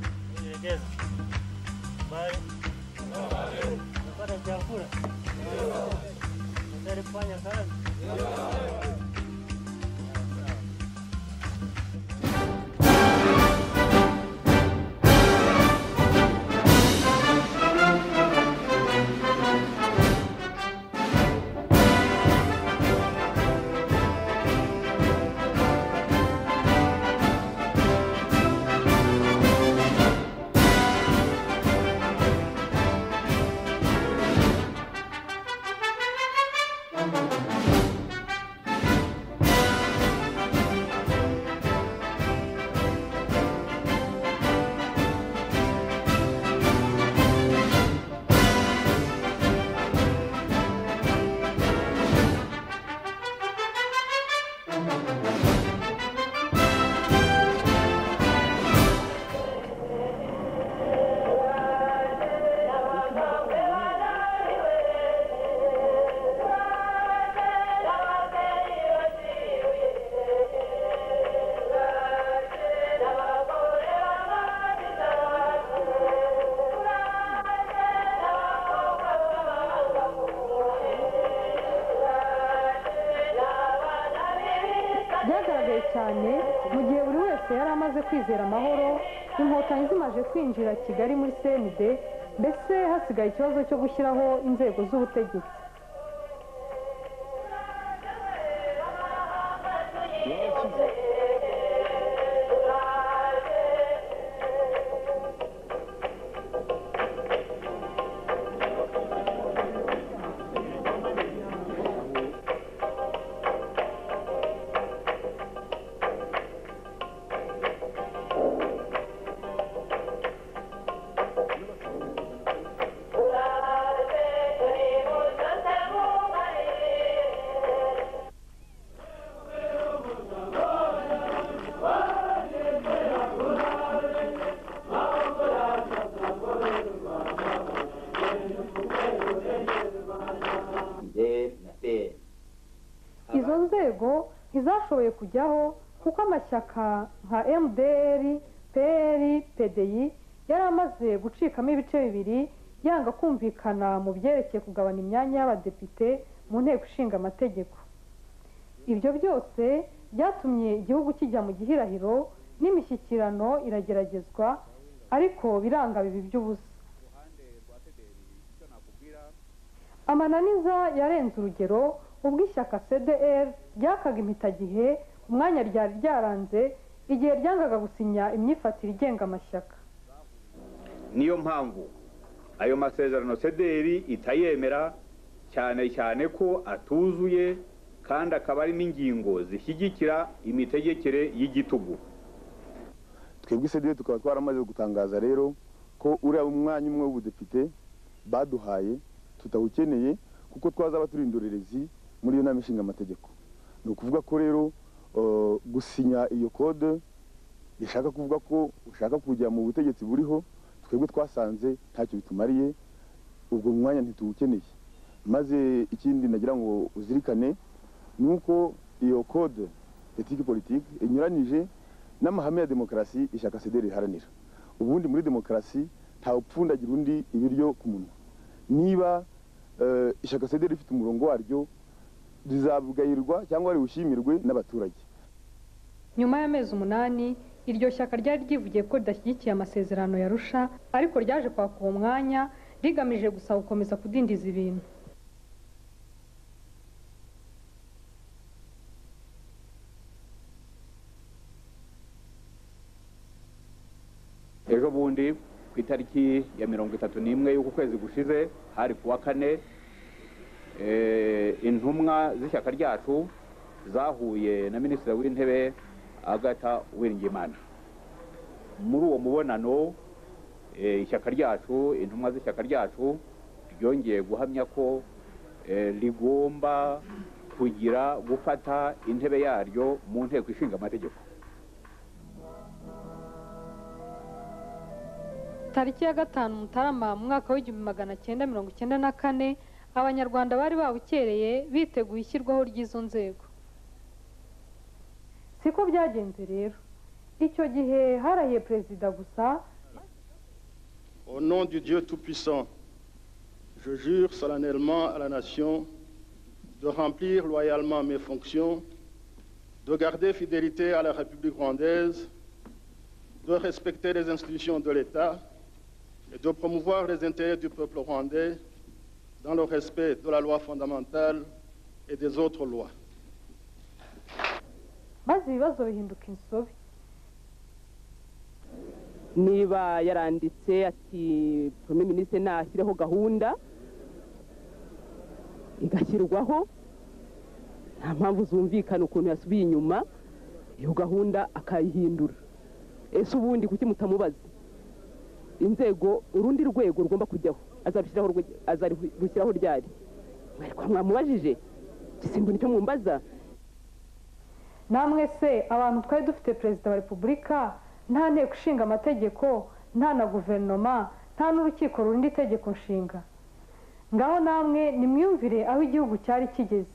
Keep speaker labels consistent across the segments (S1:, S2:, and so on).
S1: kupendeza, bali napata chakula, natari kufanya kazi.
S2: byagaragaye cyane mu gihe buri wese yari amaze kwizera amahoro inkotanyi zimaje kwinjira kigali muri cnd mbese hasigaye ikibazo cyo gushyiraho inzego z'ubutegetsi
S3: Njye na peri
S2: izo nzego ntizashoboye kujyaho kuko amashyaka nka mdr pr pdi yari amaze gucikamo ibice bibiri yanga kumvikana mu byerekeye kugabana imyanya y'abadepite mu nteko ishinga amategeko ibyo byose byatumye igihugu kijya mu gihirahiro n'imishyikirano irageragezwa ariko biranga bibi by'ubusa amananiza yarenze urugero ubwo ishyaka cdr ryakaga impitagihe umwanya ryari ryaranze igihe ryangaga gusinya imyifatire igenga amashyaka
S4: niyo mpamvu ayo masezerano sederi itayemera cyane cyane ko atuzuye kandi akaba ari n'ingingo zishyigikira imitegekere y'igitugu
S5: twebwe sedire tukaba twaramaze gutangaza rero ko uriya umwanya umwe w'ubudepite baduhaye tutawukeneye kuko twazaba turi indorerezi muri iyo nama ishinga amategeko ni ukuvuga ko rero eh, gusinya iyo kode bishaka kuvuga ko ushaka kujya mu butegetsi buriho twebwe twasanze ntacyo bitumariye ubwo mwanya ntituwukeneye maze ikindi nagira ngo uzirikane ni uko iyo kode etike politike inyuranyije n'amahame ya demokarasi ishyaka sederi riharanira ubundi muri demokarasi ntawupfundagira undi ibiryo ku munwa niba eh, ishyaka sederi rifite umurongo waryo rizabwayirwa cyangwa riwushimirwe n'abaturage
S2: nyuma y'amezi umunani iryo shyaka ryari ryivugiye ko ridashyigikiye amasezerano ya rusha ariko ryaje kwaka uwo mwanya rigamije gusa gukomeza kudindiza ibintu
S4: ejo bundi ku itariki ya mirongo itatu n'imwe y'uku kwezi gushize hari kuwa kane eh, intumwa z'ishyaka ryacu zahuye na minisitiri w'intebe agata wiringimana muri uwo mubonano eh, ishyaka ryacu intumwa z'ishyaka ryacu ryongeye guhamya ko eh, rigomba kugira gufata intebe yaryo mu nteko ishinga amategeko
S2: tariki ya gatanu mutarama mu mwaka w'igihumbi magana cyenda mirongo cyenda na kane abanyarwanda bari babukereye biteguye ishyirwaho ry'izo nzego siko byagenze rero icyo gihe harahiye perezida gusa
S6: Au nom du Dieu Tout-Puissant, je jure solennellement à la nation de remplir loyalement mes fonctions, de garder fidélité à la République rwandaise, de respecter les institutions de l'État et de promouvoir les intérêts du peuple rwandais dans le respect de la loi fondamentale et des autres lois.
S2: maze ibibazo bihinduka insobe
S7: niba yaranditse ati prime minisitiri nashyireho gahunda igashyirwaho nta mpamvu zumvikana ukuntu yasubiye inyuma iyo gahunda akayihindura ese ubundi kuki mutamubaza inzego urundi rwego rugomba kujyaho azarushyiraho rwe- azarushyiraho ryari mwari kwa mwamubajije simba nicyo mwumbaza
S2: namwe se abantu twari dufite perezida wa repubulika nta nteko ishinga amategeko nta na guverinoma nta n'urukiko rurinda itegeko nshinga ngaho namwe nimwiyumvire aho igihugu cyari kigeze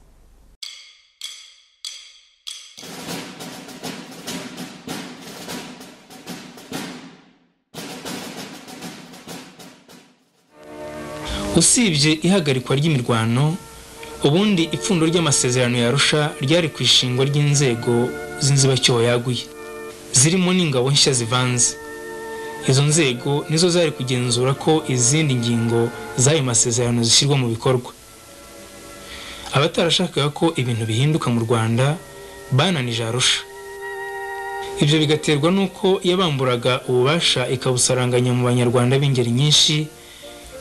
S8: usibye ihagarikwa ry'imirwano ubundi ipfundo ry'amasezerano ya arusha ryari ku ishingwa ry'inzego z'inzibacyuho yaguye zirimo n'ingabo nshya zivanze izo nzego nizo zari kugenzura ko izindi ngingo z'ayo masezerano zishyirwa mu bikorwa abatarashakaga ko ibintu bihinduka mu rwanda bananije arusha ibyo bigaterwa n'uko yabamburaga ububasha ikabusaranganya mu banyarwanda b'ingeri nyinshi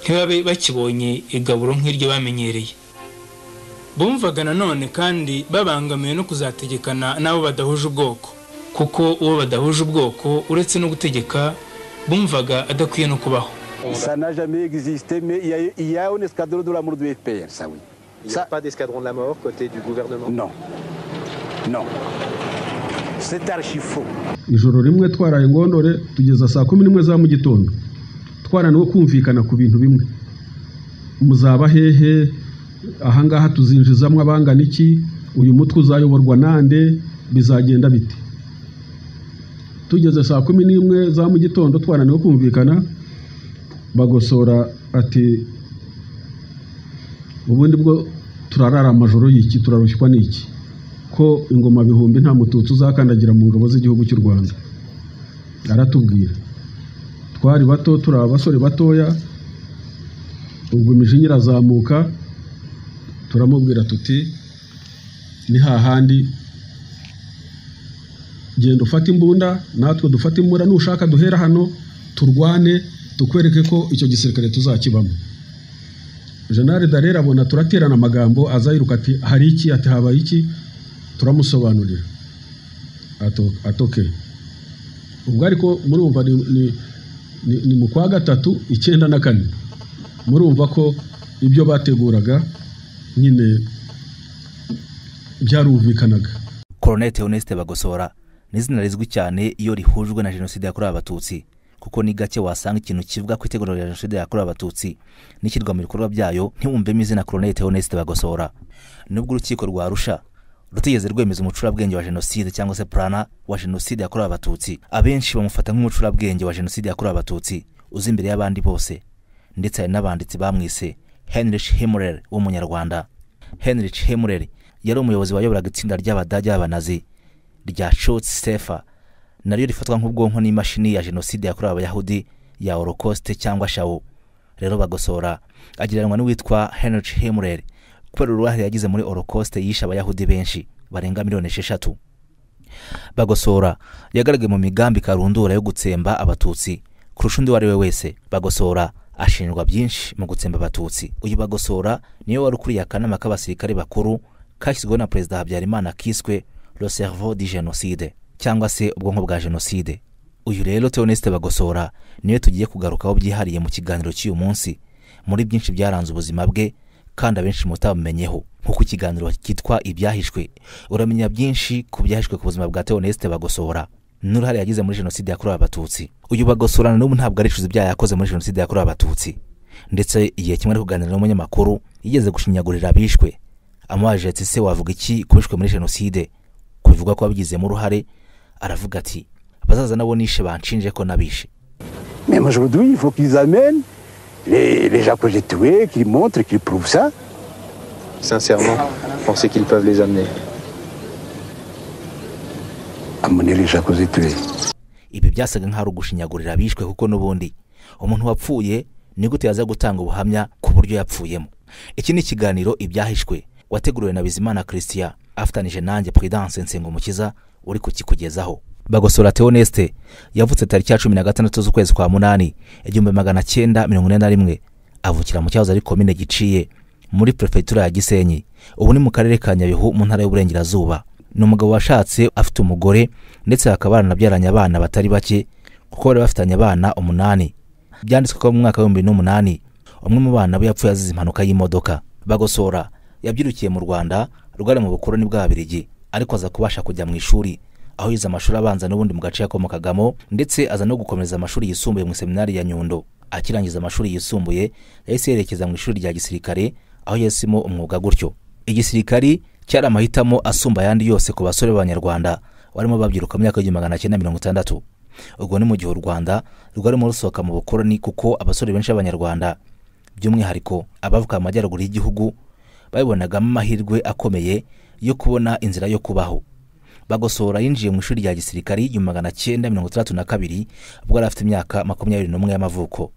S8: ntibabe bakibonye igaburo nk'iryo bamenyereye bumvaga nanone kandi babangamiwe no kuzategekana n'abo badahuje ubwoko kuko uwo badahuje ubwoko uretse no gutegeka bumvaga adakwiye no kubaho
S9: Ça n'a jamais existé, mais il y a, il y a un escadron de la mort du FPR, ça oui.
S10: Il n'y a
S9: Ça-
S10: pas d'escadron de la mort côté du gouvernement
S9: Non. Non. C'est archi faux.
S11: ijoro rimwe twaraye ngondore tugeza saa kumi n'imwe za mu gitondo twarananiwe kumvikana ku bintu bimwe muzaba hehe ahangaha tuzinjizamo abangana iki uyu mutwe uzayoborwa nande bizagenda bite tugeze saa kumi n'imwe za mu gitondo twarananiwe kumvikana bagosora ati ubundi bwo turarara amajoro y'iki turarushywa n'iki ko ingoma bihumbi nta mututsi uzakandagira mu ngabo z'igihugu cy'u rwanda aratubwira twari bato turi abasore batoya ubwo imijinya irazamuka turamubwira tuti ni hahandi genda ufate imbunda natwe dufate imbunda nushaka duhera hano turwane tukwereke ko icyo gisirikare tuzakibamo jenali darera abona turaterana amagambo aza yiruka ati hari iki ati habaye iki turamusobanurira Ato- atoke ubwo ariko murumva ni, ni, ni, ni mu kwa gatatu icyenda na kane murumva ko ibyo bateguraga nyine byarumvikanaga
S5: koronete honeste bagosora ni izina rizwi cyane iyo rihujwe na jenoside yakorewe abatutsi kuko ni gake wasanga ikintu kivuga ku itegurwa rya jenoside yakorewe abatutsi n'ishyirwa mu bikorwa byayo ntiwumvemo izina koronete honeste bagosora nubwo urukiko rwa arusha rutigeze rwemeza umucurabwenge wa jenoside cyangwa se purana wa jenoside yakorewe abatutsi abenshi bamufata nk'umucurabwenge wa jenoside yakorewe abatutsi uzi imbere y'abandi bose ndetse hari n'abanditsi bamwise henrich hemurer w'umunyarwanda henrich hemurer yari umuyobozi wayoboraga itsinda ry'abadage b'abanazi rya shot sefa naryo rifatwa nk'ubwonko n'imashini ya jenoside yakorewe abayahudi ya holocaust cyangwa shawo rero bagosora agereranywa n'uwitwa henrich hemurer kubera uruhare yagize muri holocaust yishe abayahudi benshi barenga miliyoni esheshatu bagosora yagaragaye mu migambi karundura yo gutsemba abatutsi kurusha undi uwo ari we wese bagosora ashinjwa byinshi mu gutsemba abatutsi uyu bagosora niwe wari ukuriye akanama k'abasirikare bakuru kashyizweho na perezida habyarimana kiswe le cerveau du génocide cyangwa se ubwonko bwa jenoside uyu rero theoneste bagosora niwe tugiye kugarukaho byihariye mu kiganiro cy'uyu munsi muri byinshi byaranze ubuzima bwe kandi abenshi mutabumenyeho nk'uko ikiganiro cyitwa ibyahishwe uramenya byinshi ku byahishwe ku buzima bwa theoneste bagosora n'uruhare yagize muri jenoside yakorewe abatutsi uyu bagosorana n'ubu ntabwo aricuza ibyaha yakoze muri jenoside yakorewe abatutsi ndetse igihe kimwe ari kuganira n'umunyamakuru yigeze gushinyagurira abishwe amubajije ati se wavuga iki ku bishwe muri jenoside ku bivugwa ko wabigizemo uruhare aravuga ati bazaza nabo nishe banshinje ko nabishe
S12: Même aujourd'hui, il faut qu'ils amènent les, les gens que j'ai tués, qu'ils montrent, qu'ils prouvent ça.
S10: Sincèrement, pensez qu'ils peuvent les amener
S12: Amener les gens que j'ai tués.
S5: ibi byasaga nk'aho ari ugushinyagurira abishwe kuko n'ubundi umuntu wapfuye ni gute yaza gutanga ubuhamya ku buryo yapfuyemo iki ni ikiganiro ibyahishwe wateguriwe na bizimana christian afatanije nanjye peredanse nsengumukiza uri kukikugezaho bagosora teoneste yavutse tariki ya cumi na gatandatu z'ukwezi kwa munani igihumbi magana cyenda mirongo ine na rimwe avukira mu cyahoze ari komine giciye muri perefegitura ya gisenyi ubu ni mu karere ka nyabihu mu ntara y'uburengerazuba ni umugabo washatse afite umugore ndetse bakaba baranabyaranye abana batari bake kuko bari bafitanye abana umunani byanditswe ko mu mwaka w'ibihumbi bibiri n'umunani umwe mu bana be yapfuye azize impanuka y'imodoka bagosora yabyirukiye mu rwanda rwari mu bukoroni bw'ababirigi ariko aza kubasha kujya mu ishuri aho yize amashuri abanza n'ubundi mu gace yakomokagamo ndetse aza no gukomereza amashuri yisumbuye mu seminari ya nyundo akirangiza amashuri yisumbuye yahise yerekeza mu ishuri rya gisirikare aho yahisemo umwuga gutyo igisirikari cyari amahitamo asumba ayandi yose ku basore b'abanyarwanda barimo babyiruka mu myaka y'igihumbi magana cyenda mirongo itandatu ubwo ni mu gihe u rwanda rwarimo rusohoka mu bukoroni kuko abasore benshi b'abanyarwanda by'umwihariko abavuka mu majyaruguru y'igihugu babibonagamo amahirwe akomeye yo kubona inzira yo kubaho bagosora yinjiye mu ishuri rya gisirikari igihumbi magana cyenda mirongo itandatu na kabiri ubwo yari afite imyaka makumyabiri n'umwe y'amavuko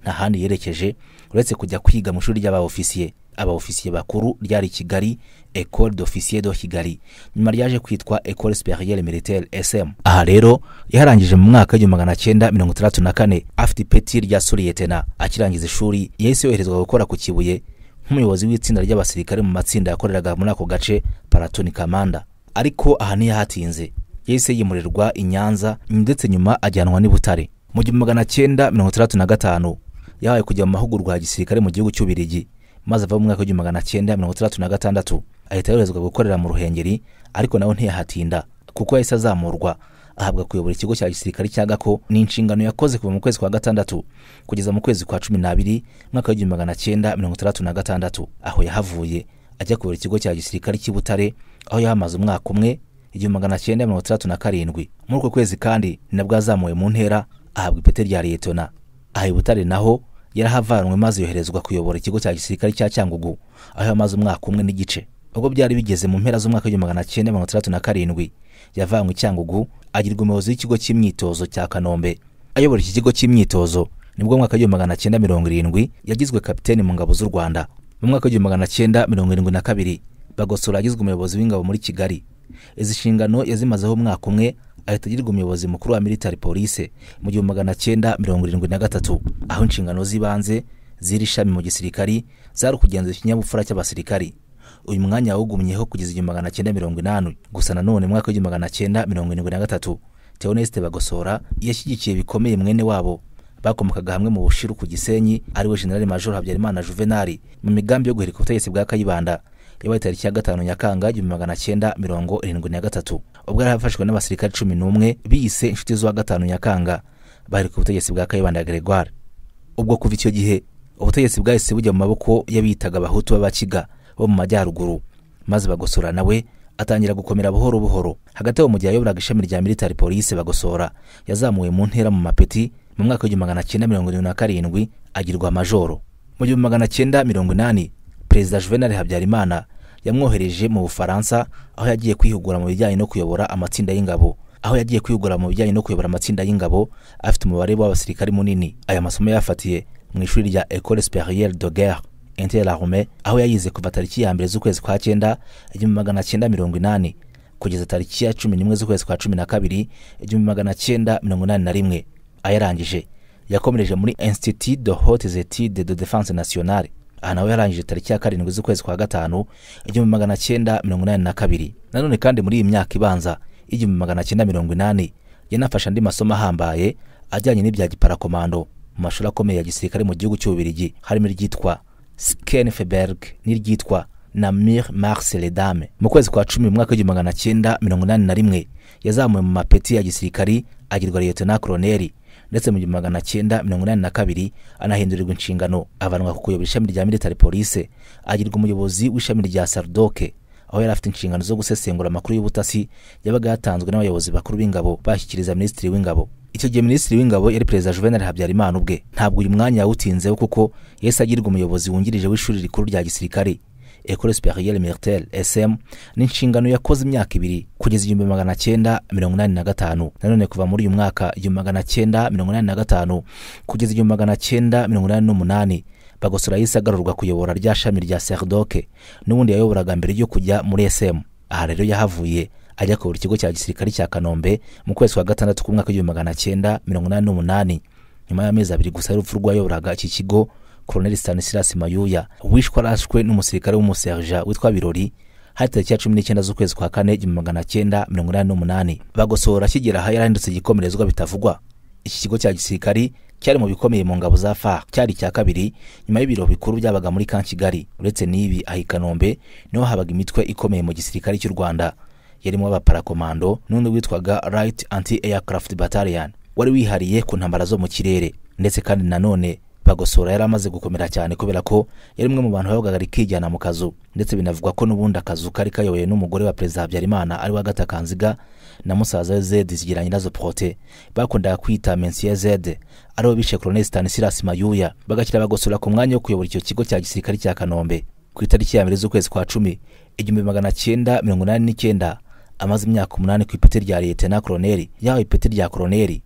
S5: nta handi yerekeje uretse kujya kwiga mu ishuri ry'abaofisiye abaofisiye bakuru ryari i kigali ecole d'officier de kigali nyuma ryaje kwitwa ecole supérieure militaire sm aha rero yarangije mu mwaka w'igihumbi magana cyenda mirongo itandatu na kane afite ipeti rya suriyetena akirangiza ishuri yahise yoherezwa gukora ku kibuye nk'umuyobozi w'itsinda ry'abasirikare mu matsinda yakoreraga muri ako gace paratoni kamanda ariko aha ntiyahatinze yahise yimurirwa i nyanza ndetse nyuma ajyanwa n'i butare mu gihumbi magana cyenda mirongo itandatu na gatanu yahawe kujya mu mahugurwa ya gisirikare mu gihugu cy'ubirigi maze ava mu mwaka w'igihumbi magana cyenda mirongo itandatu na gatandatu ahita yoherezwa gukorera mu ruhengeri ariko nawe ntiyahatinda kuko yahise azamurwa ahabwa kuyobora ikigo cya gisirikare cya gako ni inshingano yakoze kuva mu kwezi kwa gatandatu kugeza mu kwezi kwa cumi n'abiri mwaka w'igihumbi magana cyenda mirongo itandatu na gatandatu aho yahavuye ajya kuyobora ikigo cya gisirikare cy'i butare aho yahamaze umwaka umwe igihumbi magana cyenda mirongo itandatu na karindwi muri uko kwezi kandi ni nabwo yazamuwe mu ntera ahabwa ipeti rya liyetona aha i butare naho yarahavanwe maze yoherezwa kuyobora ikigo cya gisirikare cya cyangugu aho yamaze umwaka umwe n'igice ubwo byari bigeze mu mpera z'umwaka w'igihumbi magana cyenda mirongo itandatu na karindwi yavanwe i cyangugu agirwa umuyobozi w'ikigo cy'imyitozo cya kanombe ayobora iki kigo cy'imyitozo nibwo mwaka w'igihumbi magana cyenda mirongo irindwi yagizwe kapiteni mu ngabo z'u rwanda mu mwaka w'igihumbi magana cyenda mirongo irindwi na kabiri bagosora agizwe umuyobozi w'ingabo muri kigali izi nshingano yazimazeho umwaka umwe ahita agirwa umuyobozi mukuru wa military police mu gihumbi magana cyenda mirongo irindwi na gatatu aho inshingano z'ibanze z'iri shami mu gisirikari zari ukugenzura ikinyabupfura cy'abasirikari uyu mwanya yawugumyeho kugeza igihumbi magana cyenda mirongo inani gusa nanone mu mwaka w'igihumbi magana cyenda mirongo irindwi na gatatu teoneste bagosora yashyigikiye bikomeye mwene wabo bakomokaga hamwe mu bushiru ku gisenyi ariwe generali major habyarimana juvenali mu migambi yo guhirika ubutegetsi bwa kayibanda yabaye tariki ya gatanu nyakanga igihumbi magana cyenda mirongo irindwi na gatatu ubwo yari afashwe n'abasirikare cumi n'umwe biyise inshuti z'uwa gatanu nyakanga bahirika ubutegetsi bwa kayibanda gregoire ubwo kuva icyo gihe ubutegetsi bwahise bujya mu maboko y'abiyitaga abahutu b'abakiga bo mu majyaruguru maze bagosora nawe atangira gukomera buhoro buhoro hagati aho mu gihe yayoboraga ishami rya military police bagosora yazamuwe mu ntera mu mapeti mu mwaka w'igihumbi magana cyenda mirongo irindwi na karindwi agirwa majoro mu gihumbi magana cyenda mirongo inani perezida juvenal habyarimana yamwohereje mu bufaransa aho yagiye kwihugura mu bijyanye no kuyobora amatsinda y'ingabo aho yagiye kwihugura mu bijyanye no kuyobora amatsinda y'ingabo afite umubare w'abasirikari munini aya masomo yafatiye mu ishuri rya ecole supérieure de guerre interarme aho yayize kuva tariki ya mbere z'ukwezi kwa cyenda igihumbi magana cyenda mirongo inani kugeza tariki ya cumi n'imwe z'ukwezi kwa cumi na kabiri igihumbi magana cyenda mirongo inani na rimwe ayarangije yakomereje muri institut de hautes etudes de défense nationale aha nawe yarangije tariki ya karindwi z'ukwezi kwa gatanu igihumbi magana cyenda mirongo inani na kabiri nanone kandi muri iyi myaka ibanza y'igihumbi magana cyenda mirongo inani yanafashe andi masomo ahambaye ajyanye n'ibya giparakomando mu mashuri akomeye ya gisirikare mu gihugu cy'ububirigi harimo iryitwa skenfeberg n'iryitwa namir mars ledame mu kwezi kwa cumi mu mwaka w'igihumbi magana cyenda mirongo inani na rimwe yazamuwe mu mapeti ya gisirikari agirwa liyetona koroneri ndetse mu gihumbi magana cyenda mirongo inani na kabiri anahindurirwa inshingano avanwa ku kuyobora ishami rya military police agirwa umuyobozi w'ishami rya sardoke aho yari afite inshingano zo gusesengura amakuru y'ubutasi yabaga yatanzwe n'abayobozi bakuru b'ingabo bashyikiriza minisitiri w'ingabo icyo gihe minisitiri w'ingabo yari perezida juvenal habyarimana ubwe ntabwo uyu mwanya yawutinzeho kuko yahise agirwa umuyobozi wungirije w'ishuri rikuru rya gisirikare ecole supérieure militaire sm n'inshingano yakoze imyaka ibiri kugeza igihumbi magana cyenda mirongo inani na gatanu nanone kuva muri uyu mwaka igihumbi magana cyenda mirongo inani na gatanu kugeza igihumbi magana cyenda mirongo inani n'umunani bagosora yahise agarurwa kuyobora rya shami rya serdoke n'ubundi yayoboraga mbere yo kujya muri sm aha rero yahavuye ajya kuyobora ikigo cya gisirikare cya kanombe mu kwezi kwa gatandatu k'umwaka w'igihumbi magana cyenda mirongo inani n'umunani nyuma y'amezi abiri gusa y'urupfu rw'uwayoboraga iki kigo koroneli stanislas mayuya wishwe arashwe n'umusirikare w'umuserija witwa birori hari tariki ya cumi n'icyenda z'ukwezi kwa kane igihumbi magana cyenda mirongo inani n'umunani bagosora akigera aha yarahindutse igikomerezwa bitavugwa iki kigo cya gisirikari cyari mu bikomeye mu ngabo za far cyari icya kabiri nyuma y'ibiro bikuru byabaga muri ka kigali uretse n'ibi aha i kanombe niho habaga imitwe ikomeye mu gisirikare cy'u rwanda yarimo abaparakomando n'undi witwaga right anti aircraft battalion wari wihariye ku ntambara zo mu kirere ndetse kandi nanone bagosora yari amaze gukomera cyane kubera ko yari umwe mu bantu bavugaga rikijyana mu kazu ndetse binavugwa ko n'ubundi akazu kari kayobowe n'umugore wa perezida habyarimana ari wa gatakanziga na musaza we zedi zigira nyirazo prote bakundaga kwita mensiye zede aribo bishe koroneli stanislas mayuya bagashyira bagosora ku mwanya wo kuyobora icyo kigo cya gisirikare cya kanombe ku itariki ya mbere z'ukwezi kwa cumi igihumbi magana cyenda mirongo inani n'icyenda amaze imyaka umunani ku ipeti rya liyetena koroneri yahawe ipeti rya koroneri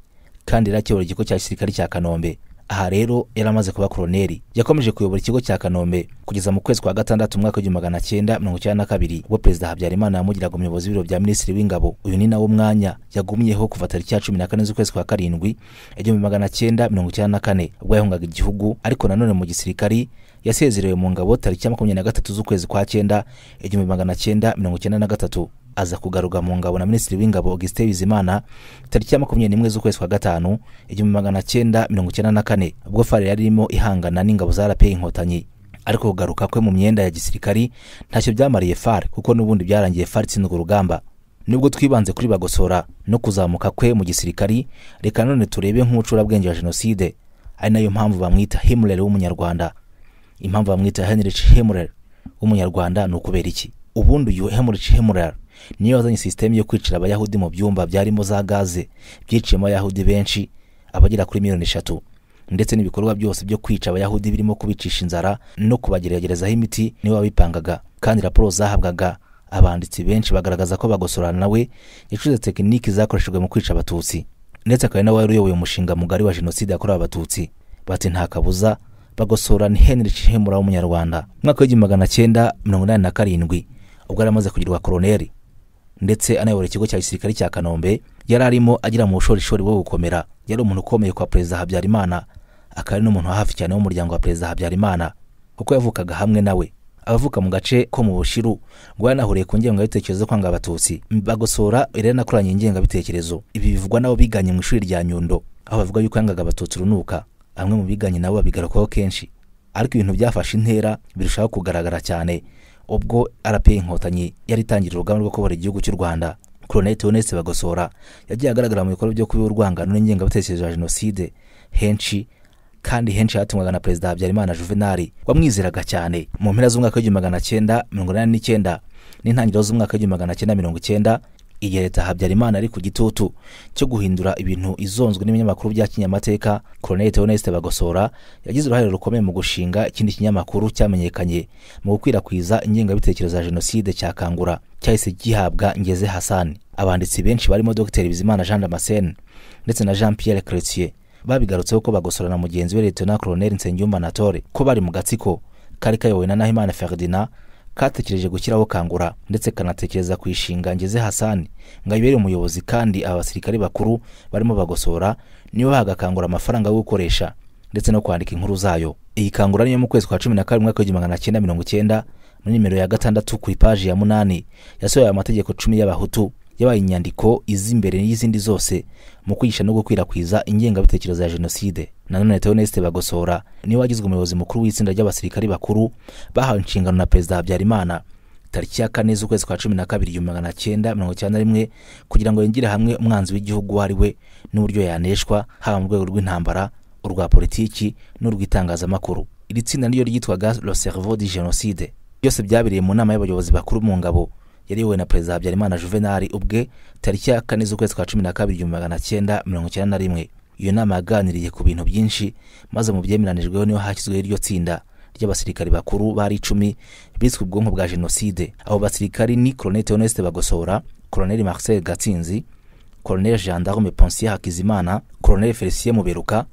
S5: kandi yari akiyobora ikigo cya gisirikare cya kanombe aha rero yari amaze kuba koroneri yakomeje kuyobora ikigo cya kanombe kugeza mu kwezi kwa gatandatu umwaka w'igihumbi magana cyenda mirongo icyenda na kabiri ubwo perezida habyarimana yamugiraga umuyobozi w'ibiro bya minisitiri w'ingabo uyu ni nawo mwanya yagumyeho kuva tariki ya cumi na kane z'ukwezi kwa karindwi igihumbi magana cyenda mirongo icyenda na kane ubwo yahungaga igihugu ariko nanone mu gisirikari yasezerewe mu ngabo tariki ya makumyabiri na gatatu z'ukwezi kwa cyenda igihumbi magana cyenda mirongo icyenda na gatatu aza kugaruka mu ngabo na minisitiri w'ingabo augustin bizimana tariki ya makumyabiri n'imwe z'ukwezi kwa gatanu igihumbi magana cyenda mirongo icyenda na kane ubwo fari yari irimo ihangana n'ingabo za rpa inkotanyi ariko kugaruka kwe mu myenda ya gisirikari ntacyo byamariye fari kuko n'ubundi byarangiye fari itsindwa urugamba nubwo twibanze kuri bagosora no kuzamuka kwe mu gisirikari reka none turebe nk'ubucurabwenge wa jenoside ari nayo mpamvu bamwita himurere w'umunyarwanda impamvu bamwita henrich himurere w'umunyarwanda ni ukubera iki ubundi uyu henrich himurere niyo yazanye sisitemu yo kwicira abayahudi mu byumba byarimo za gaze byiciyemo abayahudi benshi abagera kuri miliyoni eshatu ndetse n'ibikorwa byose byo kwica abayahudi birimo kubicisha inzara no kubageragerezaho imiti niwe wabipangaga kandi raporo zahabwaga abanditsi benshi bagaragaza ko bagosorana nawe yacuze tekiniki zakoreshejwe mu kwica abatutsi ndetse akaba nawe wari uyoboye umushinga mugari wa jenoside yakorewe abatutsi bati nta kabuza bagosora ni henrich hemura w'umunyarwanda mwaka w'igihumbi magana cyenda mirongo inani na karindwi ubwo yari amaze kugirwa koroneri ndetse anayobora ikigo cya gisirikare cya kanombe yari arimo agira mu bushorishori bwo gukomera yari umuntu ukomeye kwa perezida habyarimana akaba ari n'umuntu hafi cyane w'umuryango wa perezida habyarimana kuko yavukaga hamwe nawe abavuka mu gace ko mu bushiru rwanahuriye ku ngengabitekerezo yo kwanga abatutsi bagosora yari yanakoranye ingengabitekerezo ibi bivugwa n'abo biganye mu ishuri rya nyundo aho bavuga yuko yangaga abatutsi urunuka bamwe mu biganye nabo babigarukaho kenshi ariko ibintu byafashe intera birushaho kugaragara cyane ubwo rpa inkotanyi yari itangira urugamba rwo kubara igihugu cy'u rwanda koroneli teonese bagosora yagiye agaragara mu bikorwa byo kuba urwangano n'ingengabitekerezo ya jenoside henshi kandi henshi yatumwaga na perezida habyarimana juvenali wamwizeraga cyane mu mpera z'umwaka w'igihumbi magana cyenda mirongo inani n'icyenda n'intangiriro z'umwaka w'igihumbi magana cyenda mirongo icyenda igihe leta habyarimana ari ku gitutu cyo guhindura ibintu izonzwe n'ibinyamakuru bya kinyamateka koroneli teoneste bagosora yagize uruhare rukomeye mu gushinga ikindi kinyamakuru cyamenyekanye mu gukwirakwiza ingengabitekerezo ya jenoside cya kangura cyahise gihabwa ngeze hasani abanditsi benshi barimo dr bizimana jean damascene ndetse na jean pierre cretier babigarutseho ko bagosora na mugenzi we letona koroneli nsengiyumva natore ko bari mu gatsiko kari kayobowe na nahimana ferdinand katekereje gushyiraho kangura ndetse kanatekereza kwishinga ngeze hasani ngo ayibere umuyobozi kandi aba basirikare bakuru barimo bagosora nibo bagakangura amafaranga yo gukoresha ndetse no kwandika inkuru zayo iyi kangura niyo mu kwezi kwa cumi na kabiri mwaka w'igihumbi magana cyenda mirongo icyenda muri nimero ya gatandatu ku ipaji ya munani yasohoye amategeko cumi y'abahutu yabaye inyandiko izi imbere y'izindi zose mu kwigisha no gukwirakwiza ingengabitekerezo ya jenoside nanone teoneste bagosora niwe wagizwe umuyobozi mukuru w'itsinda ry'abasirikari bakuru bahawe inshingano na perezida habyarimana tariki ya kane z'ukwezi kwa cumi na kabiri igihumbi magana cyenda mirongo icyenda na rimwe kugira ngo yongere hamwe umwanzi w'igihugu uwo ari we n'uburyo yaneshwa haba mu rwego rw'intambara urwa politiki n'urw'itangazamakuru iri tsinda niryo ryitwaga le cerveau du genocide byose byabereye mu nama y'abayobozi bakuru mu ngabo yari yobowe na perezida habyarimana juvenal ubwe tariki ya kane z'ukwezi kwa cumi na kabiri igihumbi magana cyenda mirongo icyenda na rimwe iyo nama yaganiriye ku bintu byinshi maze mu byemeranijweho niho hashyizweho iryo tsinda ry'abasirikari bakuru bari icumi biswe ubwonko bwa jenoside abo basirikari ni colonel theoneste bagosora colonel marcel gatsinzi colonel gendarme ponsier hakizimana colonel felicien muberuka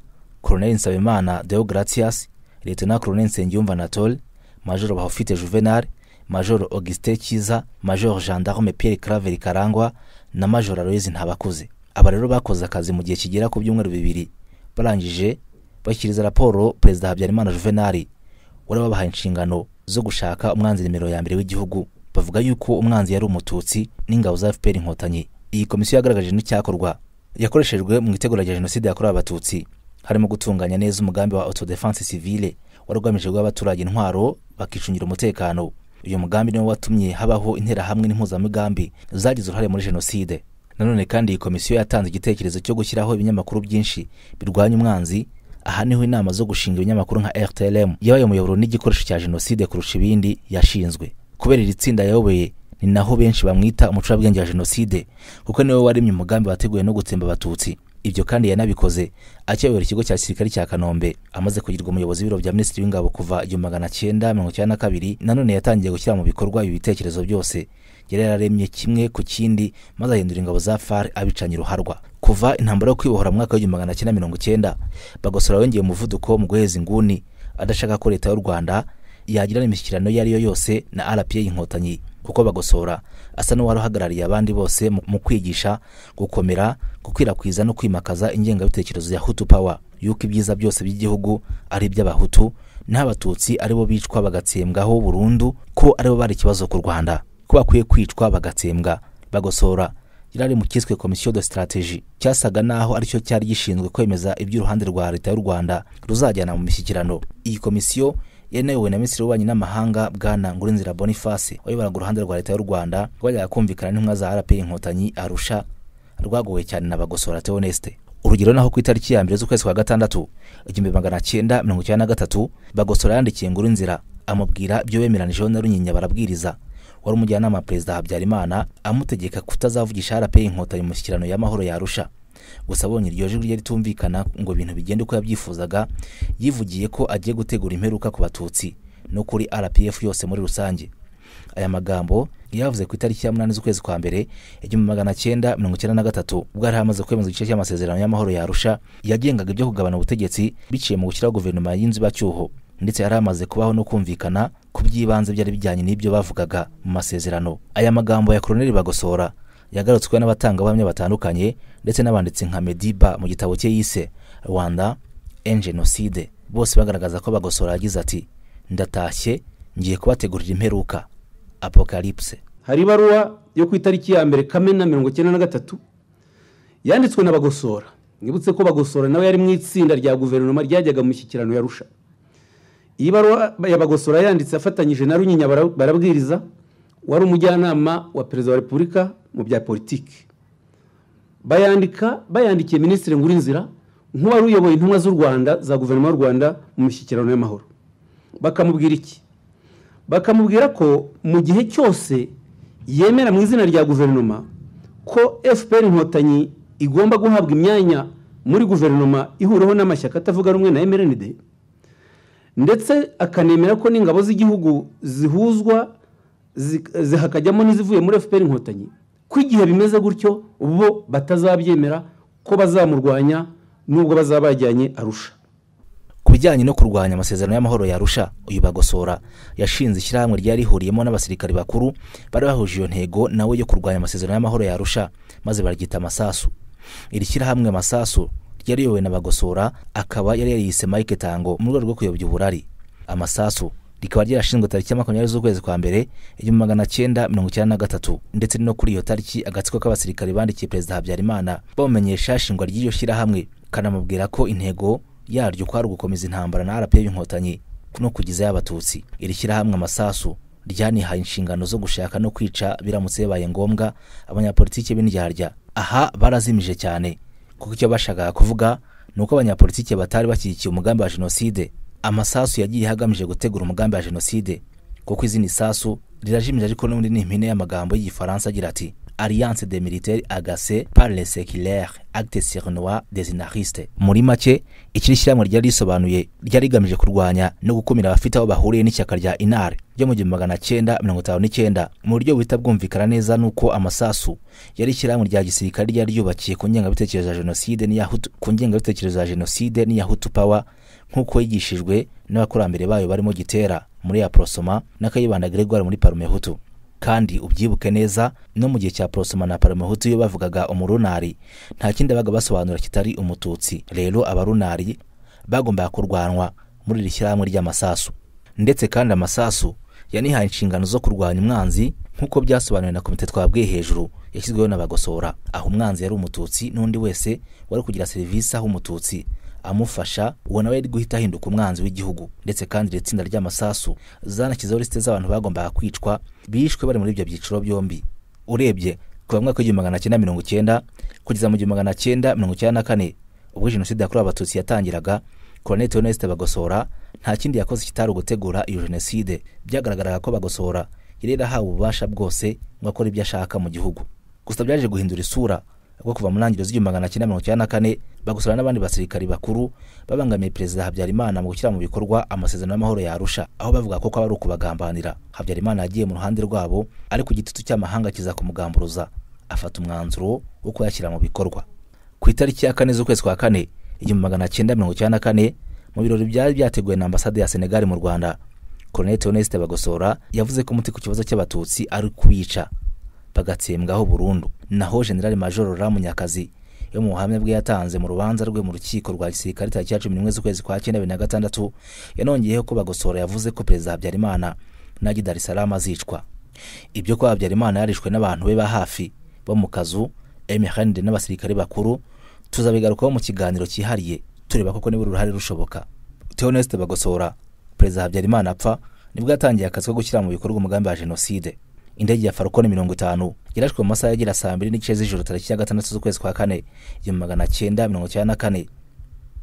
S5: colonel nsabimana deogratias lieutenant colonel nsengiyumva anatole major bahofite juvenal major augustin kiza major gendarme pierre craveri karangwa na major aloyizi ntabakuze aba rero bakoze akazi mu gihe kigera ku byumweru bibiri barangije bashyikiriza raporo perezida habyarimana juvenali wari wabahaye inshingano zo gushaka umwanzi nimero ya mbere w'igihugu bavuga yuko umwanzi yari umututsi n'ingabo za fpr inkotanyi iyi komisiyo yagaragaje n'icyakorwa yakoreshejwe mu itegura rya jenoside yakorewe abatutsi harimo gutunganya neza umugambi wa autodefense civile wari ugamije guha abaturage intwaro bakicungira umutekano uyu mugambi niwo watumye habaho interahamwe n'impuzamigambi zagize uruhare muri jenoside nanone kandi iyi komisiyo yatanze igitekerezo cyo gushyiraho ibinyamakuru byinshi birwanya umwanzi aha niho inama zo gushinga ibinyamakuru nka rtlm yabaye umuyoboro n'igikoresho cya jenoside kurusha ibindi yashinzwe kubera iri tsinda yayoboye ni naho benshi bamwita umucurabwenge wa jenoside kuko niwe waremye umugambi wateguwe no gutsemba abatutsi ibyo kandi yanabikoze akiyobora ikigo cya gisirikare cya kanombe amaze kugirwa umuyobozi w'ibiro bya minisitiri w'ingabo kuva igihumbi magana cyenda mirongo icyenda na kabiri nanone yatangiye gushyira mu bikorwa ibi bitekerezo byose yari yararemye kimwe ku kindi maze ahindura ingabo za far abicanye uruharwa kuva intambara yo kwibohora mu mwaka w'igihumbi magana cyenda mirongo icyenda bagosora yongeye umuvuduko mu guheza inguni adashaka ko leta y'u rwanda yagirana imishyikirano iyo ari yo yose na rpa inkotanyi kuko bagosora asa n'uwari uhagarariye abandi bose mu- mu kwigisha gukomera gukwirakwiza no kwimakaza ingengabitekerezo ya hutu power yuko ibyiza byose by'igihugu ari iby'abahutu n'abatutsi ari bo bicwa bagatsembwaho burundu ko ari bo bari ikibazo ku rwanda ko bakwiye kwicwa bagatsembwa bagosora yari mu cyiswe komisiyo de strategie cyasaga naho aricyo cyari gishinzwe kwemeza iby'uruhande rwa leta y'u rwanda ruzajyana mu mishyikirano iyi komisiyo yari inayobowe na minisitiri w'ububanyi n'amahanga bwana ngurinzira boniface wayoboraga uruhande rwa leta y'u rwanda rwajyaga kumvikana n'intumwa za rpa inkotanyi arusha rwagowe cyane na bagosora teoneste urugero naho ku itariki ya mbere z'ukwezi kwa gatandatu igihumbi magana cyenda mirongo icyenda na gatatu bagosora yandikiye ngurinzira amubwira ibyo bemeranijeho na runyinya barabwiriza wari umujyanama wa perezida habyarimana amutegeka kutazavugisha rpa inkotanyi mu mishyikirano y'amahoro yarusha gusa abonye iryo jwi rye ritumvikana ngo ibintu bigende uko yabyifuzaga yivugiye ko agiye gutegura imperuka ku batutsi no kuri rpf yose muri rusange aya magambo yavuze ku itariki ya munani z'ukwezi kwa mbere igihumbi magana cyenda mirongo icyenda na gatatu ubwo yari hamaze kwemeza igice cy'amasezerano y'amahoro yarusha yagengaga ibyo kugabana ubutegetsi biciye mu gushyiraho guverinoma y'inzibacyuho ndetse yari amaze kubaho no kumvikana ku by'ibanze byari bijyanye n'ibyo bavugaga mu masezerano aya magambo ya koroneli bagosora yagarutsweho n'abatangabuhamya batandukanye ndetse n'abanditsi nka mediba mu gitabo cye yise rwanda en genocide bose bagaragaza ko bagosora yagize ati ndatashye ngiye kubategurira imperuka apocalypse
S13: hari ibaruwa yo ku itariki ya mbere kamena mirongo icyenda na gatatu yanditswe na bagosora mwibutse ko bagosora nawe yari mu itsinda rya guverinoma ryajyaga mu mishyikirano yarusha iyi baruwa ya bagosora yanditse afatanyije na runyinya bara- barabwiriza wari umujyanama wa perezida wa repubulika mu bya politiki bayandika bayandikiye minisitiri ngurinzira nk'uwari uyoboye intumwa z'u rwanda za guverinoma y'u rwanda mu mishyikirano y'amahoro bakamubwira iki bakamubwira ko mu gihe cyose yemera mu izina rya guverinoma ko fpr inkotanyi igomba guhabwa imyanya muri guverinoma ihuriweho n'amashyaka atavuga rumwe na mrnd ndetse akanemera ko n'ingabo z'igihugu zihuzwa zi- zihakajyamo n'izivuye muri fpr inkotanyi ko igihe bimeze gutyo bo batazabyemera ko bazamurwanya n'ubwo bazaba bajyanye arusha
S5: ku bijyanye no kurwanya amasezerano y'amahoro yarusha uyu bagosora yashinze ishyirahamwe ryari rihuriyemo n'abasirikari bakuru bari bahuje iyo ntego nawe yo kurwanya amasezerano y'amahoro yarusha maze baryita amasasu iri shyirahamwe amasasu ryari riyobowe na bagosora akaba yari yariyise mike tango mu rwego rwo kuyobya uburari amasasu rikaba ryarashinzwe tariki ya makumyabiri z'ukwezi kwa mbere igihumbi magana cyenda mirongo icyenda na gatatu ndetse no kuri iyo tariki agatsiko k'abasirikari bandikiye perezida habyarimana bamumenyesha ishingwa ry'iryo shyirahamwe kanamubwira ko intego yaryo kwari ugukomeza intambara na rpa inkotanyi no kugizayo abatutsi iri shyirahamwe amasasu ryanihaye inshingano zo gushaka no kwica biramutse bibaye ngombwa abanyapolitiki b'indyarya aha barazimije cyane kuko icyo bashakaga kuvuga ni uko abanyapolitiki batari bashyigikiye umugambi wa jenoside amasasu yagiye agamije gutegura umugambi wa jenoside kuko izindi sasu rirajimije ariko n'ubundi ni impine y'amagambo y'igifaransa agira ati alliance des militaires agacés par les séculaires acte sournois des anarchistes muri make iki ni ishyirahamwe ryari risobanuye ryari rigamije kurwanya no gukumira abafite aho bahuriye n'ishyaka rya inare ryo mu gihumbi magana cyenda mirongo itanu n'icyenda mu buryo buhita bwumvikana neza n'uko amasasu yari ishyirahamwe rya gisirikare ryari ryubakiye ku ngengabitekerezo ya jenoside n'iya Hutu- ku ngengabitekerezo ya jenoside n'iya hutu power nk'uko yigishijwe n'abakurambere bayo barimo gitera muri ya porosoma n'akayibanda gregoire muri parume hutu kandi ubyibuke neza no mu gihe cya porosoma na parume hutu iyo bavugaga umurunari nta kindi babaga basobanura kitari umututsi rero abarunari bagombaga kurwanwa muri iri shyirahamwe ry'amasasu ndetse kandi amasasu yanihaye inshingano zo kurwanya umwanzi nk'uko byasobanuwe na komite twabwiye hejuru yashyizweho n'abagosora aho umwanzi yari umututsi n'undi wese wari kugira serivisi aho umututsi amufasha uwo nawe yari guhita ahinduka umwanzi w'igihugu ndetse kandi iri tsinda ry'amasasu zanashyizeho lisite z'abantu bagombaga kwicwa bishwe bari muri ibyo byiciro byombi urebye kuva mu mwaka w'igihumbi magana cyenda mirongo icyenda kugeza mu gihumbi magana cyenda mirongo icyenda na kane ubwo jenoside yakorewe abatutsi yatangiraga koloneli theoneste bagosora nta kindi yakoze kitari ugutegura iyo jenoside byagaragaraga ko bagosora yari yarahawe ububasha bwose ngo akore ibyo ashaka mu gihugu gusa byaje guhindura isura ubwo kuva mu ntangiriro z'igihumbi magana cyenda mirongo icyenda na kane bagosora n'abandi basirikari bakuru babangamiye perezida habyarimana mu gushyira mu bikorwa amasezerano y'amahoro ya arusha aho bavuga ko kwaba ari ukubagambanira habyarimana yagiye mu ruhande rwabo ariko igitutu cy'amahanga kiza kumugamburuza afata umwanzuro wo kuyashyira mu bikorwa ku itariki ya kane z'ukwezi kwa kane igihumbi magana cyenda mirongo icyenda na kane mu birori byari byateguwe na ambasade ya senegali mu rwanda koloneli theoneste bagosora yavuze ko umuti ku kibazo cy'abatutsi ari kubica bagatsembwaho burundu naho generali majoro ramunyakazi yo mu buhamya bwe yatanze mu rubanza rwe mu rukiko rwa gisirikare tariki ya cumi n'imwe z'ukwezi kwa cyenda bibiri na gatandatu yanongeyeho ko bagosora yavuze ko perezida habyarimana n'agi dar es salaam azicwa ibyo ko habyarimana yarishwe n'abantu be ba hafi bo mu kazu emehanide n'abasirikare bakuru tuzabigarukaho mu kiganiro cyihariye tureba koko niba uruhare rushoboka theoneste bagosora perezida habyarimana apfa nibwo yatangiye akazi ko gushyira mu bikorwa umugambi wa jenoside indege ya falcone mirongo itanu yarashwe mu masaha yagira saa mbiri n'igice z'ijoro tariki ya gatandatu z'ukwezi kwa kane igihumbi magana cyenda mirongo icyenda na kane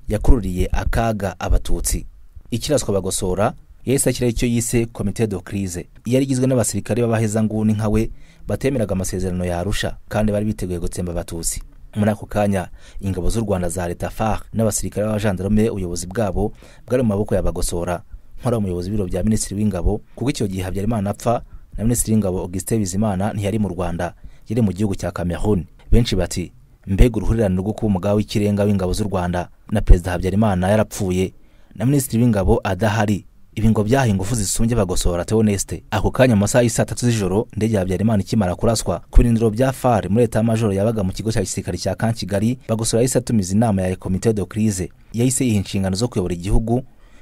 S5: yakururiye akaga abatutsi ikiraswa bagosora yahise ashyiraho icyo yise komite do crise yari igizwe n'abasirikare b'abahezanguni nka we batemeraga amasezerano ya arusha kandi bari biteguye gutsemba abatutsi muri ako kanya ingabo z'u rwanda za leta far n'abasirikare b'abajandarume ubuyobozi bwabo bwari mu maboko ya bagosora nkora umuyobozi w'ibiro bya minisitiri w'ingabo kuko icyo gihe habyarimana apfa na minisitiri w'ingabo augustin bizimana ntiyari mu rwanda yari mu gihugu cya cameroon benshi bati mbega uruhurirane rwo kuba umugaba w'ikirenga w'ingabo z'u rwanda na perezida habyarimana yarapfuye na minisitiri w'ingabo adahari ibi ngo byaha ingufu zisumbye bagosora teoneste ako kanya mu masaha y'isaa tatu z'ijoro indege ya habyarimana ikimara kuraswa ku birindiro bya far muri leta majoro yabaga mu kigo cya gisirikare cya kankigali bagosora yahise atumiza inama ya komite de crise yahise yiha inshingano zo kuyobora igihugu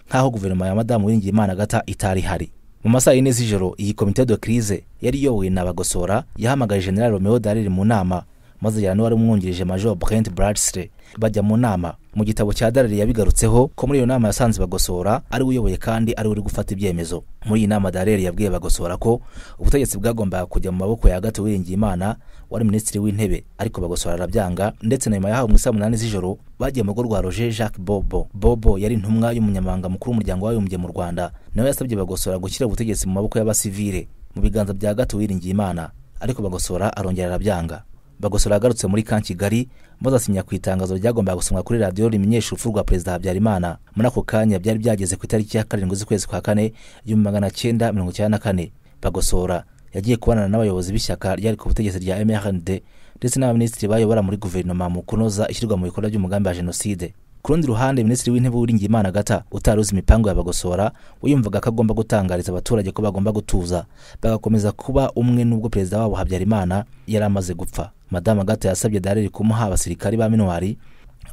S5: nk'aho guverinoma ya madamu uwiringiyimana agata itari ihari mu masaha yine z'ijoro iyi komite de crise yari iyobowe na bagosora yahamagaye general romeo dariri mu nama maze yari n'uwari umwungirije major brent bradsley bajya mu nama mu gitabo cya darari yabigarutseho ko muri iyo nama yasanze bagosora ari we uyoboye kandi ari we uri gufata ibyemezo muri iyi nama darari yabwiye bagosora ko ubutegetsi bwagombaga kujya mu maboko ya gato uwiringiyimana wari minisitiri w'intebe ariko bagosora arabyanga ndetse na nyuma yahawe mu isaa munani z'ijoro bagiye mu rugo rwa roger jacques bobo bobo yari intumwa y'umunyamabanga mukuru w'umuryango w'abibumbye mu rwanda nawe yasabye bagosora gushyira ubutegetsi mu maboko y'abasivile mu biganza bya gato uwiringiyimana ariko bagosora arongera arabyanga bagosora yagarutse muri kan kigali maze asinya ku itangazo ryagombaga gusomwa kuri radiyo rimenyesha urupfu rwa perezida habyarimana muri ako kanya byari byageze ku itariki ya karindwi z'ukwezi kwa kane igihumbi magana cyenda mirongo icyenda na kane bagosora yagiye kubonana n'abayobozi b'ishyaka ryari ku butegetsi rya mrnd ndetse n'abaminisitiri bayobora muri guverinoma mu kunoza ishyirwa mu bikorwa ry'umugambi wa jenoside ku rundi ruhande minisitiri w'intebe w'uringiyimana gata utari uzi imipango ya bagosora wiyumvaga ko agomba gutangariza abaturage ko bagomba gutuza bagakomeza kuba umwe n'ubwo perezida wabo habyarimana yari amaze gupfa madamu gata yasabye dareri kumuha abasirikari ba minwari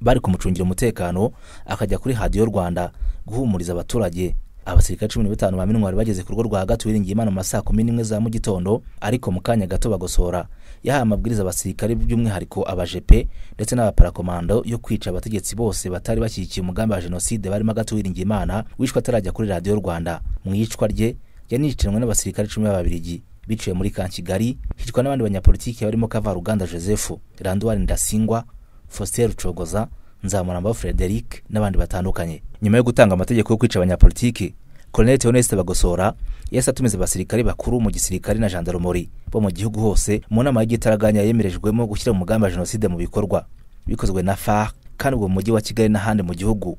S5: bari kumucungira umutekano akajya kuri hadiyo rwanda guhumuriza abaturage abasirikare cumi na batanu ba minwari bageze ku rugo rwa hagati wiringiye imana mu ma saa kumi n'imwe za mu gitondo ariko mu kanya gato bagosora yahaye amabwiriza abasirikare by'umwihariko abajepe ndetse n'abaparakomando yo kwica abategetsi bose batari bashyigikiye umugambi wa jenoside barimo hagati wiringiye imana wishwe atarajya kuri radiyo rwanda mu iyicwa rye yaniciranywe n'abasirikare cumi b'ababirigi biciwe muri kan kigali hicwa n'abandi banyapolitiki barimo kavaruganda joseph randuwari ndasingwa faustin rucogoza nzamuramba frederic n'abandi batandukanye nyuma yo gutanga amategeko yo kwica abanyapolitiki Colonel Theoneste Bagosora yahise atumiza abasirikare bakuru mu gisirikare na gendarmerie bo mu gihugu hose mu nama y'igitaraganya yemerejwemo gushyira umugambi wa jenoside mu bikorwa bikozwe na FARC kandi ubwo mu mujyi wa Kigali n'ahandi mu gihugu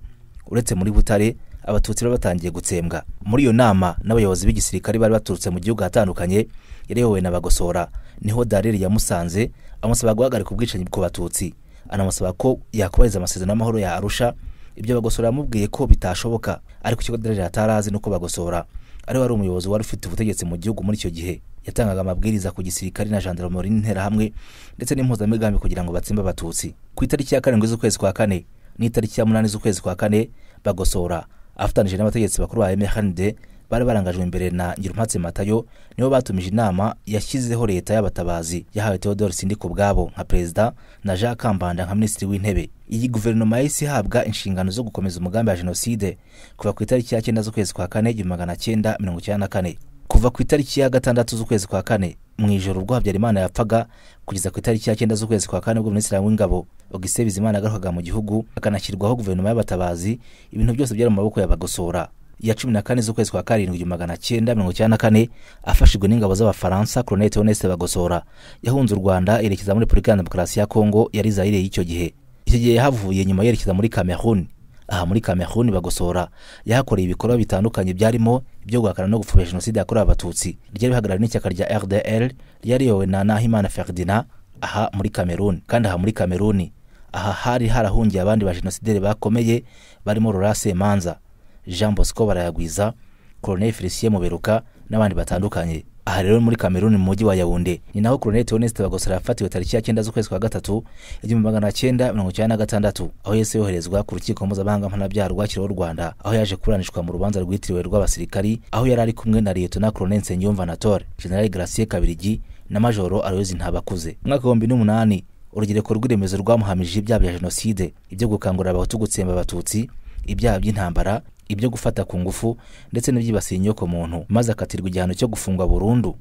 S5: uretse muri Butare abatutsi bari batangiye gutsembwa muri iyo nama n'abayobozi b'igisirikare bari baturutse mu gihugu ahatandukanye yari iyobowe na Bagosora niho Dareri yamusanze amusaba guhagarika ubwicanyi ku batutsi anamusaba ko yakubahiriza amasezerano y'amahoro ya Arusha ibyo bagosora yamubwiye ko bitashoboka ariko icyo Dareri atari azi ni uko bagosora ari wari umuyobozi wari ufite ubutegetsi mu gihugu muri icyo gihe yatangaga amabwiriza ku gisirikare na gendarmerie n'interahamwe ndetse n'impuzamigambi kugira ngo batsimbe abatutsi ku itariki ya karindwi z'ukwezi kwa kane n'itariki ya munani z'ukwezi kwa kane bagosora afatanije n'abategetsi bakuru ba MRND bari barangajwe imbere na Ngirumpatse Matayo nibo batumije inama yashyizeho leta y'abatabazi yahawe Theodore Sindiko ubwabo nka perezida na Jean Kambanda nka minisitiri w'intebe iyi guverinoma yahise ihabwa inshingano zo gukomeza umugambi wa jenoside kuva ku itariki ya cyenda z'ukwezi kwa kane igihumbi magana cyenda mirongo icyenda na kane kuva ku itariki ya gatandatu z'ukwezi kwa kane mu ijoro ubwo habyarimana yapfaga kugeza ku itariki ya cyenda z'ukwezi kwa kane ubwo minisitiri w'ingabo augustin bizimana agarukaga mu gihugu akanashyirwaho guverinoma y'abatabazi ibintu byose byari mu maboko ya bagosora ya cumi na kane z'ukwezi kwa karindwi igihumbi magana cyenda mirongo icyenda na kane afashijwe n'ingabo z'abafaransa colonel theoneste bagosora yahunze u rwanda yerekeza muri repubulika ya demokarasi ya kongo yari zayire y'icyo gihe icyo gihe yahavuye nyuma yerekeza muri cameroon aha muri cameroon bagosora yahakoreye ibikorwa bitandukanye byarimo ibyo guhakana no gupfobya jenoside yakorewe abatutsi ryari rihagarariwe n'ishyaka rya rdl ryari riyobowe na nahimana ferdinand aha muri cameroon kandi aha muri cameroon aha hari harahungiye abandi ba jenosideri bakomeye barimo rorase manza jean bosco barayagwiza colonel felicien muberuka n'abandi batandukanye aha rero muri kameruni mu mujyi wa yawunde ni naho colonel theoneste bagosora yafatiwe tariki ya cyenda z'ukwezi kwa gatatu igihumbi magana cyenda mirongo icyenda na gatandatu aho yahise yoherezwa ku rukiko mpuzamahanga mpanabyaha rwakiriweho u rwanda aho yaje kuburanishwa mu rubanza rwitiriwe rw'abasirikari aho yari ari kumwe na liyetona colonel nsengiyumva anatole general gracie kabirigi na majoro aroyozi ntabakuze mu mwaka w'ibihumbi n'umunani urugereko rw'iremezo rwamuhamije ibyaha bya jenoside ibyo gukangurira abahutu gutsemba abatutsi ibyaha by'intambara ibyo gufata ku ngufu ndetse n'ibyibasiye inyoko muntu maze akatirwa igihano cyo gufungwa burundu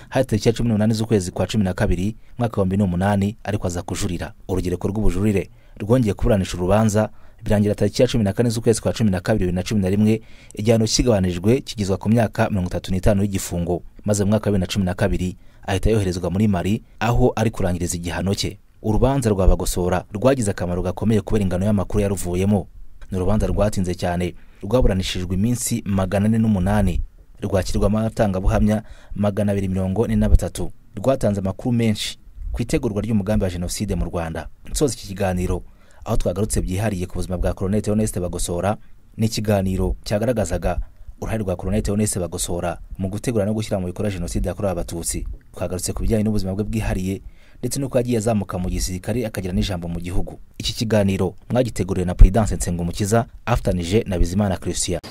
S5: hari tariki ya cumi n'umunani z'ukwezi kwa cumi na kabiri mwaka w'ibihumbi n'umunani ariko aza kujurira urugereko rw'ubujurire rwongeye kuburanisha urubanza birangira tariki ya cumi na kane z'ukwezi kwa cumi na kabiri bibiri na cumi na rimwe igihano kigabanijwe kigizwa ku myaka mirongo itatu n'itanu y'igifungo maze mu mwaka wa bibiri na cumi na kabiri ahita yoherezwa muri mari aho ari kurangiriza igihano cye urubanza rwa bagosora rwagize akamaro gakomeye kubera ingano y'amakuru yaruvuyemo ni urubanza rwatinze cyane rwaburanishijwe iminsi magana ane n'umunani rwakirwamo abatangabuhamya magana abiri mirongo ine na batatu rwatanze amakuru menshi ku itegurwa ry'umugambi wa jenoside mu rwanda nsoza iki kiganiro aho twagarutse byihariye ku buzima bwa colonel theoneste bagosora ni ikiganiro cyagaragazaga uruhare rwa colonel theoneste bagosora mu gutegura no gushyira mu bikorwa jenoside yakorewe abatutsi twagarutse ku bijyanye n'ubuzima bwe bwihariye ndetse n'uko yagiye azamuka mu gisirikare akagira n'ijambo mu gihugu iki kiganiro mwagiteguriwe na prudence nsengumukiza afatanije na bizimana christian